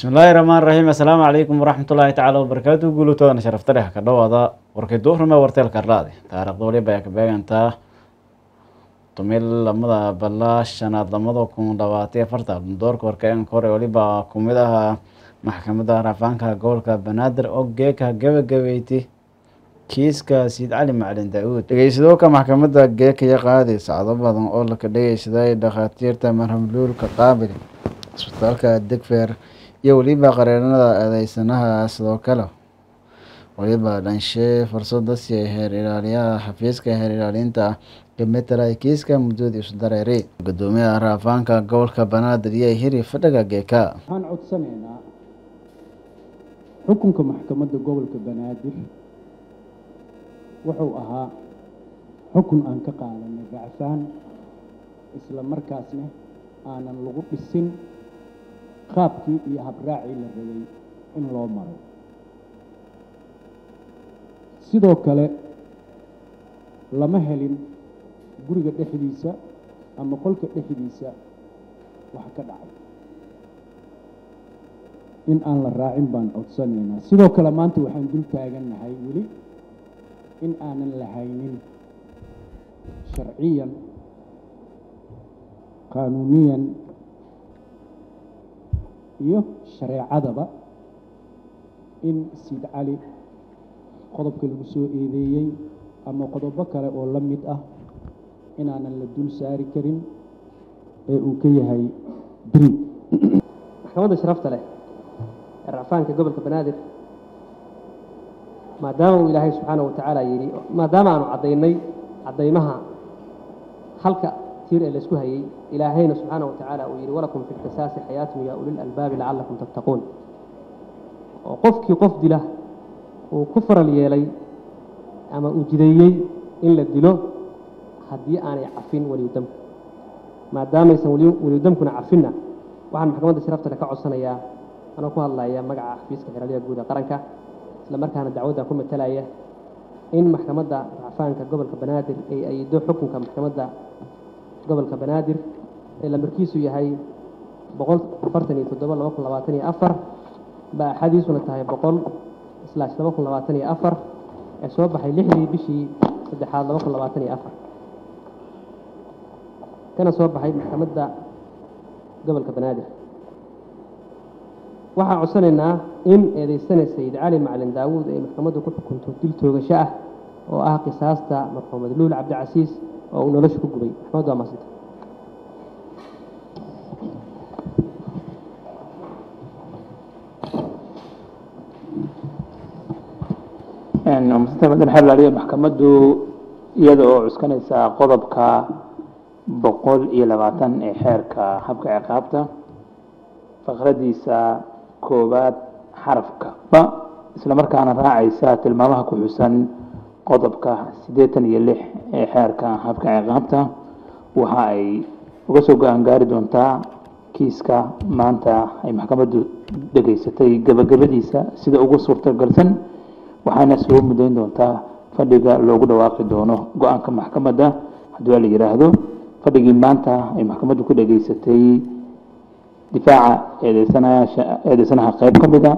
bismillaahi raxmaan raxiim assalaamu calaykum waraxmatullaahi tacaala wabarakaatu guulutoodan sharafta dheh ka dhowaada warkay duurume warteelka raadi taariikhda waliba ay ka beegantaa tumil lamada balaa shanaad lamada kun labaatiyo afarta doorka warkeenka hore waliba kumid aha maxkamadda raafaanka gobolka banaadir oo geeka gabagabeyti kiiska siid cali macalin daa-uud dhegeysadooka maxkamadda geekaya qaadi sacdo badan oo laka dhegeysaday dhakhaatiirta marhamluulka qaabil isbitaalka degfer iyo weliba qareenada eedeysanaha sidoo kale weliba dhanshe fursada siiyay heer ilaaliyaha xafiiska heer ilaalinta kametela kiiska muddoodii isu dareeray gudoomiyaha raafaanka gobolka banaadir iyo hiri fadhaga geeka waxaan codsanaynaa xukunka maxkamadda gobolka banaadir wuxuu ahaa xukun aan ka qaadanay racfaan isla markaasna aanan lagu dhisin qaabkii iyo habraacii la rabay in loo maro sidoo kale lama helin guriga dhexdiisa ama qolka dhexdiisa wax ka dhacay in aan la raacin baan codsanaynaa sidoo kale maanta waxaan dul taagannahay weli in aanan lahaynin sharciyan qaanuuniyan iyo shareecadaba in siid cali qodobka lagu soo eedeeyey ama qodobo kale oo la mid ah inaanan la dul saari karin ee uu ka yahay beri maxkamadda sharafta leh ee racfaanka gobolka banaadir maadaama uu ilaahay subxaana wa tacaala yidhi maadaama aanu caddaynay caddaymaha halka tiir ee laysku hayey ilaahayna subxaana wa tacaala uu yidhi walakum fi lqisaasi xayaatun yaa ulil albaabi lacallakum tattaquun oo qofkii qof dila uu ku faral yeelay ama uu jideeyey in la dilo haddii aanay cafin weliyudamku maadaamaysan weliyudamkuna cafinna waxaan maxkamadda sharafta leh ka codsanayaa anoo ku hadlaya magaca xafiiska xeraalyaha guud ee qaranka isla markaana dacwadda ku matalaya in maxkamadda racfaanka gobolka banaadir ay ayido xukunka maxkamadda gobolka banaadir ee lamarkiisu yahay boqol afartan iyo toddoba laba kun labaatan iyo afar ba axadiisuna tahay boqol islaash laba kun labaatan iyo afar ee soo baxay lixdii bishii saddexaad laba kun labaatan iyo afar kana soo baxay maxkamadda gobolka banaadir waxaan codsanaynaa in eedeysana sayid cali macalin daawuud ay maxkamaddu ku xukunto dil toogasho ah oo ah qisaasta marxuumad luul cabdicasiis oo uu nolosha ku gubay maxkamaddu waa maasanta maasanta xeer laaliya maxkamaddu iyada oo cuskanaysa qodobka boqol iyo labaatan ee xeerka habka ciqaabta faqradiisa koowaad xarafka ba isla markaana raacaysa tilmaamaha ku xusan qodobka siddeetan iyo lix ee xeerka habka ciqaabta waxa ay uga soo go-aan gaari doontaa kiiska maanta ay maxkamaddu dhegaysatay gabagabadiisa sida ugu suurtagalsan waxaana soo mudayn doontaa fadhiga loogu dhawaaqi doono go-aanka maxkamadda haddii waa la yidhaahdo fadhigii maanta ay maxkamaddu ku dhegaysatay difaaca eedeysanaha qayb ka mida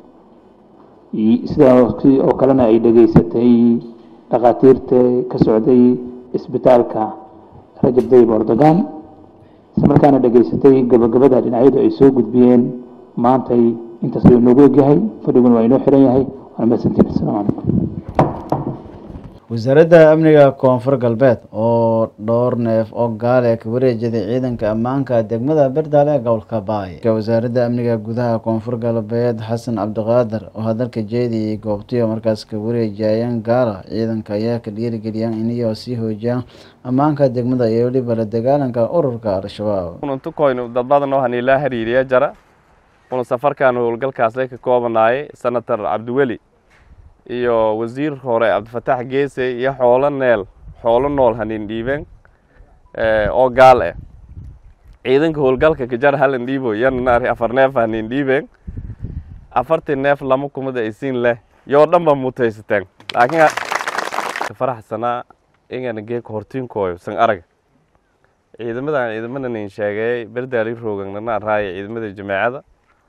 sidaasi oo kalena ay dhegaysatay dhakhaatiirta ka socday isbitaalka rajab dayib ordogan isla markaana dhegaysatay gabagabada dhinacyadu ay soo gudbiyeen maantay intaas ayuu noogu egyahay fadhiguna waa inoo xiran yahay waana mahadsantiin assalaamu calaykum wasaaradda amniga koonfur galbeed oo dhowr neef oo gaale ka wareejaday ciidanka ammaanka degmada berdaale ee gobolka baay wasaaradda amniga gudaha koonfur galbeed xasan cabdiqaadir oo hadalka jeediyay goobtiyo markaas ka wareejayeen gaala ciidanka ayaa ka dhiirigeliyaan iniyoo sii hoojiyaan ammaanka degmada iyo weliba la dagaalanka ururka al-shabaab untukoynu dad badan oo hanilaa hariiriya jara una safarkan howlgalkaasle ka koobanaayay senator cabdiweli iyo wasiir hore cabdifataax geese iyo xoolo neel xoolo nool hanin dhiibeen oo gaal ah ciidanka howlgalka kajar halan dhiibo yananaari afar neef hanin dhiibeen afartii neef lama kumada isiin leh yoo dhan ba mutaysateen laakiin faraxsanaa ingana geeka hortiinkooyo san arag ciidamadan ciidamadan in sheegay berdaali roogan nana raaya ciidamada jameecada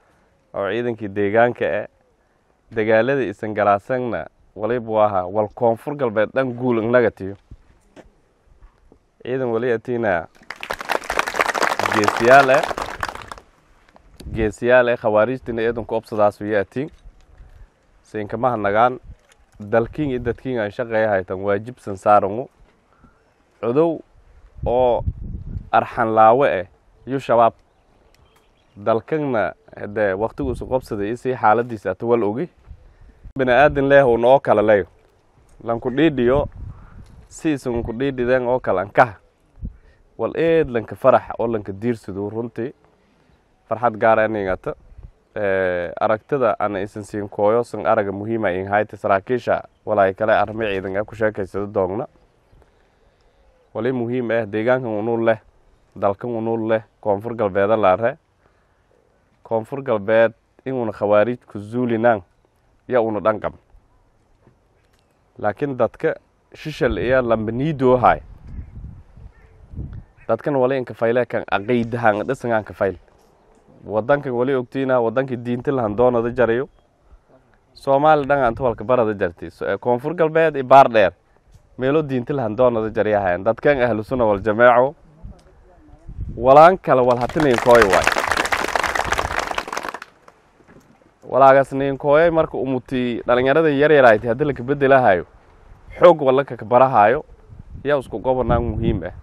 oo ciidankii deegaanka ah dagaaladii isan galaasangna walibu ahaa wal koonfur galbeed dhan guul inaga tiyo ciidan wali atiina geesiyaal ah geesiyaal ah khawaarijtina ciidanku obsadaas wiyo atiin siinkamaha nagaan dalkiin iyo dadkiin aan shaqeeya haytan waajibsan saarangu cudow oo arxan laawe ah iyo shabaab dalkana dee waktigu isu qobsaday isii xaaladiisa ata wal ogi bini aadan leeh un oo kale leyo lanku dhiidhiyo si isunku dhiidhideen oo kale ankaha wal eed lanka farax oo lanka diirsado runtii farxad gaara iningata aragtida ana isan siin kooyo san araga muhiima in hayta saraakiisha walaay kale armi ciidan a ku sheekaysado doogna wali muhiim ah deegaankan unul leh dalkan unul leh koonfur galbeeda laare koonfur galbeed inuuna khawaariij ku zuulinaan ya una dhanqab laakiin dadka shishal iyo lambaniidoohay dadkan wali inka fayle kan aqaydahan dhisangaan ka fayl wadankan wali ogtiina wadankii diinta lahan doonada jarayo soomaali dhan anta walka barada jarti koonfur galbeed iyo baar dheer meelo diinta lahan doonada jaryahayan dadkan ahlu sunna wal jamaaco walaan kale wal hatinayn kooy waay walaagas ninkooyay marka umuti dhalinyarada yaryarayti haddii laka bedelahayo xoog walaka ka barahayo yaa isku gobonaan muhiim ah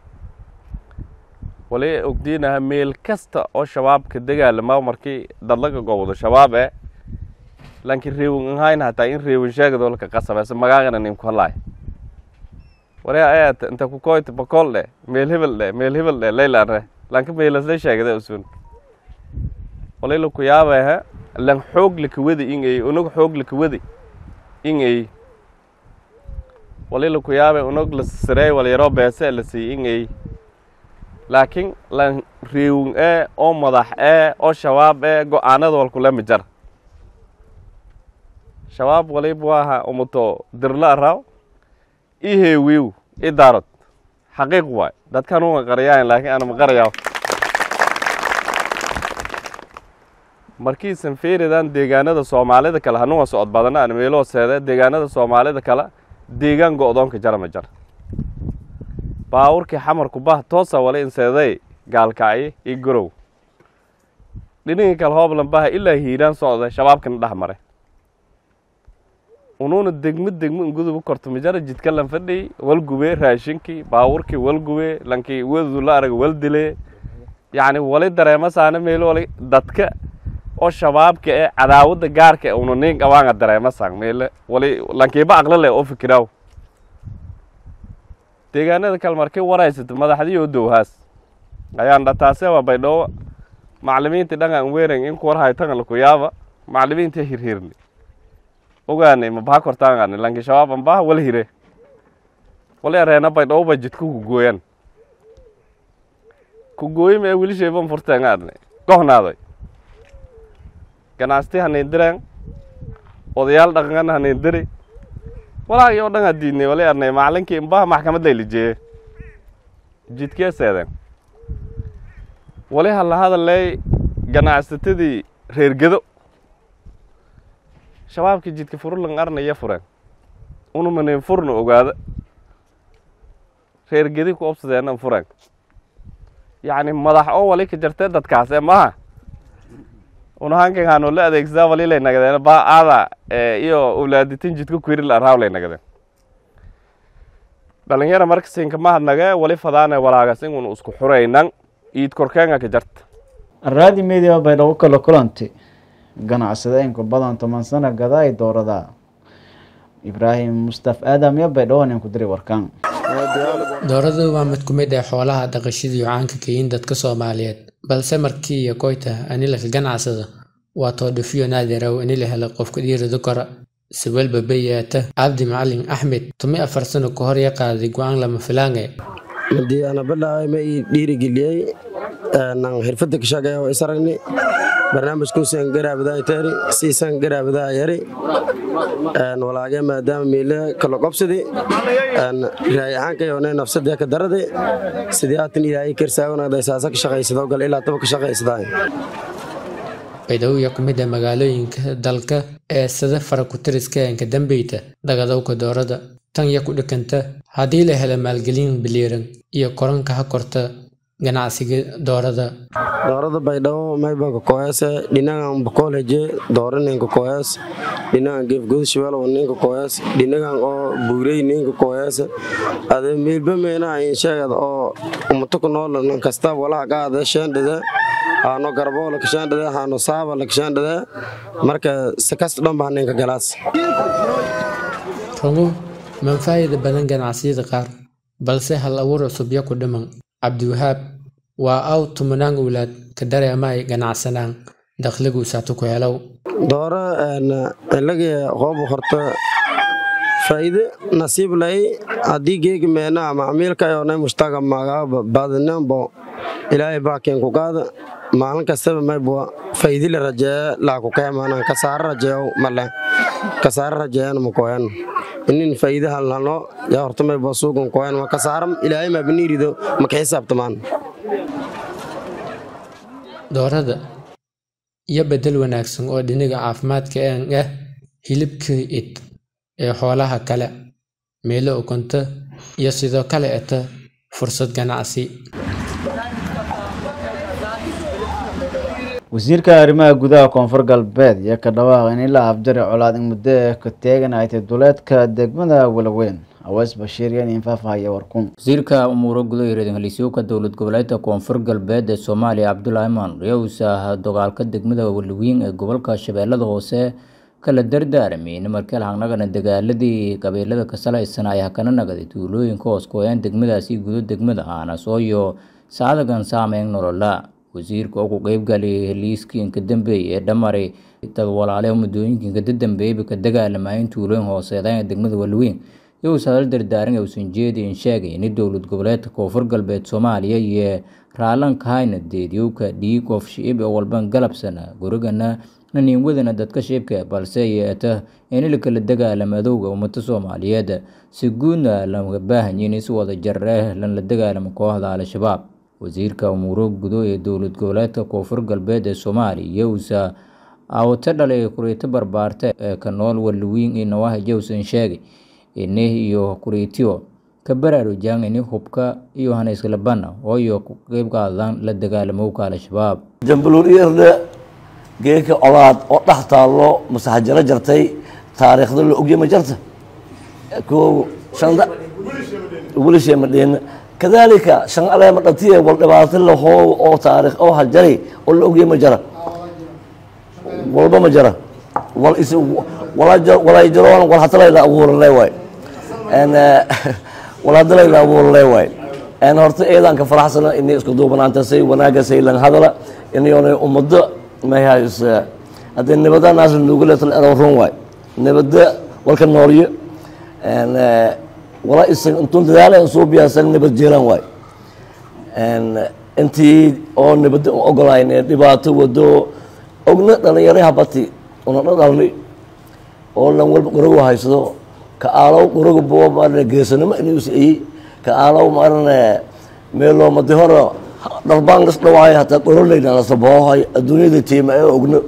wali ogdiinaha meel kasta oo shabaabka dagaalama markii dadlaga gobdo shabaab eh lanki reewin ahayn hataa in reewin sheegado laka qasabese magaagana ninku halaay wali ayat inta ku koyta bakol dhe meel hebel dhe meel hebel dhe laylanre lanka meelasla sheegada usun wali laku yaabehe lan xoog lakawadi ingay unog xoog lakawadi ingay wali laku yaabe unog la sirey wal yaroo beese la sii ingay laakiin lan reewin ee oo madax ee oo shabaab ee go-aanada walkulama jar shabaab walibu aha umuto dirla araw i heewiw i daarod xaqiiq waay dadkan uma qarayaayan laakiin ana ma qarayaa markiisan feeridan deegaanada soomaalida kale hanuga socod badana aan meeloo seede deegaanada soomaalida kale deegaan go-doonka jara ma jar baawurkii xamarku bah toosa wali in seeday gaalkacyi iyo gorow dhinigii kale hooblan baha ilaa hiiraan socda shabaabkana dhex maray unuuna degmo degmo ingudubu korto majara jidka lan fadhiy walgube raashinkii baawurkii walgube lankii wedudu la araga waldile yacni wali dareema saana meelo wali dadka oo shabaabka ee cadaawadda gaarka una nin qabaanga dareema saan meele wali lankiiba aqlo leh oo fikiraaw deegaanada kale markay waraysato madaxdii oo dowhaas ayaan dhataase waa baydhooba maclimiintii dhangaan weeran in kuwar haytanga laku yaaba maclimiintii hirhirni ogaanay mabaha kortaangani lanki shabaab ambaha wala hire wali areena baydhooba jidka kugooyan kugooyi mee wilisheeban furteengaadne gohnaaday ganacsti hanayn direen odayaal dhaqangan hanayn diri walaagii oo dhan aa diidnay wali arnay macalinkii imbaha maxkamad laylijeeye jidkee seedeen wali hala hadaley ganacsatadii reergedo shabaabkii jidka furulan arnaya fureen unumanin furna ogaada reergedi ku obsadeenan fureen yacni madax oo wali ka jartee dadkaas ee maaha unahankan hano la adeegsadaa wali lay nagadeen ba aada iyo owlaaditin jidka kuiril araaw lay nagadeen dhalinyara marka siinka mahadnage wali fadaane walaagas inun isku xuraynan iid korkeenga ka jarta araadi media baydhabo kala kulanti ganacsadeenku badan toban sano gadaay doorada ibraahim mustaf aadam iyo baydhabo nin ku diri warkaan dooradu waa mid ku mid ah xoolaha dhaqashadii caanka kayin dadka soomaaliyeed balse markii iyo koyta anilaka ganacsada waa toodhafiyo naadiraw ini la helo qofka dhiirida kora sawalba bayaata cabdi macalin axmed tumi afar sano ka hor ya qaaday go-aan lama filaange hadii ana bilaabay ma ii dhiirigeliyey nan xirfada ka shaqeeya oo isaragni barnaamijkuusan garaabadaa taari siisan garaabadaa yari walaage maadaama miile kala qobsadi raay ahaankayoone nafsadee ka darade sidii aatan ilaahay karsaawanagday saasa ka shaqaysado gal ilaa taba ka shaqaysadaa baydhabo iyo ku mid ah magaalooyinka dalka ee sida farakutiriska ka dambeyta dagadowga doorada tan iyo ku dhikanta haddii la helo maalgelin biliiran iyo koranka ha korta ganacsiga doorada doorada baydhabo maybanka koyaase dhinagan bakoolheje doora ninka koyaas dhinagan geefgodashawelo ninka koyaas dhinagan oo buurey ninka koyaas ade meelba meenaha insheegad oo umato ku nool nan kasta walaha qaada sheendhada haano garboole kashaandhada haano saaba la kashaandhada marka sakas dhan baa ninka galaas rungu manfaa'ida badan ganacsiyada qaar balse hal abuur cusub yo ku dhiman cabdiwahaab waa aw tumanaan owlaad ka dareema ay ganacsanaan dakhligu saatu ku helow doora ilagii qoobu horta faa'iide nasiib lay haddii geegi meena macmiilka ayonay mushtaga magaa baadinanbo ilaahay baakeen ku qaada maalin kastaba maybwa faa'iidi la rajeeya laaku keemanan kasaare rajeeyo male kasaare rajeeyana makoyan inin faa'iide halnalno yaa horta maybwa suugan koyan ma kasaare ilaahay mabiniirido maka xisaabtamaan doorada iyo bedel wanaagsan oo dhiniga caafimaadka een ah hilibka id ee xoolaha kale meelo ukunta iyo sidoo kale eta fursad ganacsi wasiirka arrimaha gudaha koonfur galbeed iyo ka dhawaaq in ilaa afjari colaad in muddo eh ka teegan ay tahay duleedka degmada walaweyn aweys bashiir iyo nin faahfaahaya warkun wasiirka umuuro gudaha reer heliisyowka dowlad goboleedka koonfur galbeed ee soomaaliya cabdulaahi maan riyowsa dagaalka degmada walaweyn ee gobolka shabeellada hoose kala dardaaramay markii lahangnagana dagaaladii qabiilada ka salaysan ay hakana nagaday tuulooyinka hoos kooyaan degmadaasi gudo degmada aana sooyo saadagan saameyn nolola wasiirka oo ku qeybgalay heliiskii inka dambeeyay ee dhamaray dad walaale muddooyinka inka dambeeyay ka dagaalamayeen tuulooyin hooseedaan ee degmada walaweyn iyagoo sadal dardaaran uusan jeedin sheegay in dowlad goboleedka koonfur galbeed soomaaliya iyo raalanka hayna deedyowka dhiig of shicib oo walban galabsana gurigana naniin wadana dadka shicibka balse yeeta in la kala dagaalama adowga ummada soomaaliyeed si guudna lama baahanyin in si wada jarre lan la dagaalamo kooxda al-shabaab wasiirka umuuro gudo ee dowlad goboleedka koonfur galbeed ee soomaaliya yowsa awata dhalay kuriito barbaarta ee ka nool walawiin iyo nawaaha jowsan sheegay ini iyo kuriitiyo ka baraarujaan ini hubka iyo hanayslabana ooyo ku qeyb qaadaan la dagaalamowka al-shabaab jambaluuryarda geeka colaad oo dhex taallo masaxajaro jartay taariikhda la ogya ma jarta ko shanda wilishe madheena kadalika shan aleema dhatiye wal dhibaato lahoo oo taariikh oo hajari oo la ogya ma jara walba ma jara wal is walay jaroon wal hatalayla abuurale waay wal hatalayla abuurale waay horta eedanka faraxsana inay isku duubanaantasay wanaagasay lan hadala inayona ummado mahays haddii nabada naas nuuguletal ero run waay nabada walka noolyo wala isag intuun dadaala soo biyaasan nabad jeelan waay intii oo nabada ogolayn dhibaato wado ogna dhalinyaro habati una dhadhalni oo lan walba quragu haysado ka aalow quragu bo maarane geesanimo inuu siiyey ka aalow maarane meelo madi hore dharbaan las dhawaay hataa qoroleyna lasaboohay adduunyada tiima ee ogno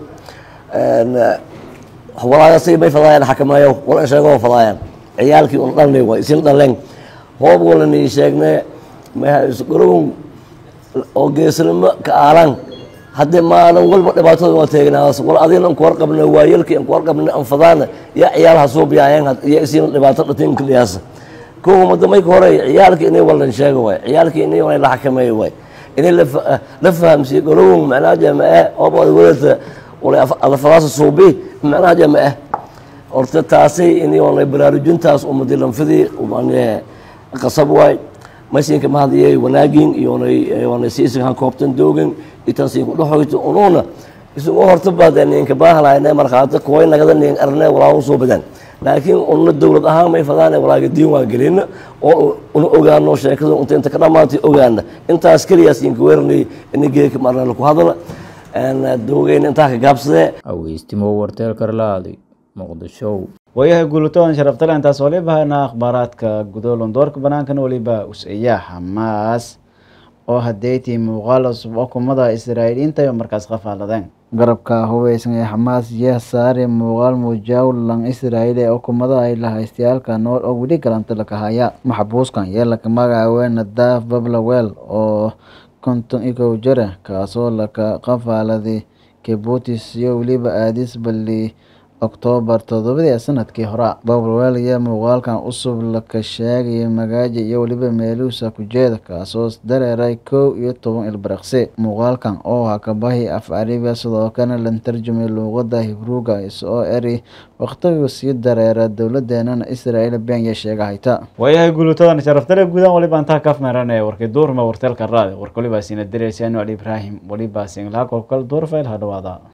walaagasay may fadaayaan xakameeyo wala sheego fadaayaan ciyaalkii un dhalnay waay isin dhaleen hoob wala nii sheegne quragun oo geesanimo ka aalaan haddii maalin walba dhibaatada waa teegnaas wal adina an kuwar qabna waayelkii an kuwar qabna an fadaana yaa ciyaal hasoo biyaayeen iyo isiina dhibaato dhatinka dhiyaasa kowa mada mayka hore ciyaalkii inay walan sheega waay ciyaalkii inay walan la xakameeyo waay inay la fahamsiiyo golowon macnaha jamae ooba wadata wala adafadaasa suubi macnaha jamae horta taasay inay walan baraarujintaas umadi lanfidii qasab waay maysinka mahadiyay wanaagin iyona siisinkan koobtan doogin itansiinku dhexoyto unuuna isugu horta baad ninka baahanayne markhaati kuway nagada nin arne walaa usoo badan laakiin una dowlad ahaan may fadaan walaaga diin waa gelina oo una ogaano sheekada unta inta ka dhamaantay ogaana intaas keliyaas inka weeranay ina geeka marna laku hadala doogayna intaa ka gaabsadee aweystimo warteelka ralaaday muqdisho waayahay guulatoon sharaftale intaas waliba hayna akhbaaraadka gudoolon doorka banaankana waliba us-iya xamaas oo hadeetii muuqaal cusub oo kumada israa'iiliyiinta iyo markaas qafaaladeen garabka hubeysan ee xamaas yaa saare muuqaal muujawlan israa'iil ee ukumada ay lahaystayaalka nool oo weli galanta laka haya maxbuuskan yaa laka magacaawey nadaaf bablawel oo konton iyo kow jira kaasoo laka qafaaladay kebutis iyo weliba aadis bali oktoobar toddobadii sanadkii hore bablawel ayaa muuqaalkan cusub laka sheegaya magaaja iyo weliba meeluusa kujeeda kaasoo dareeray kow iyo toban ilbiriqsi muuqaalkan oo ahaa kabahi af carabiya sidoo kalena la tarjumay luuqada hibruuga isoo eri waqtigu sii dareera dowladeenana israa'iil benya sheega hayta waayahay guulutadan sharaftale guudaan waliba intaa kaf meeranaya warkay duurma warteelka raadi warka waliba siina diraysa anu ali ibraahim waliba singlaha kolkal duurfayl ha dhawaada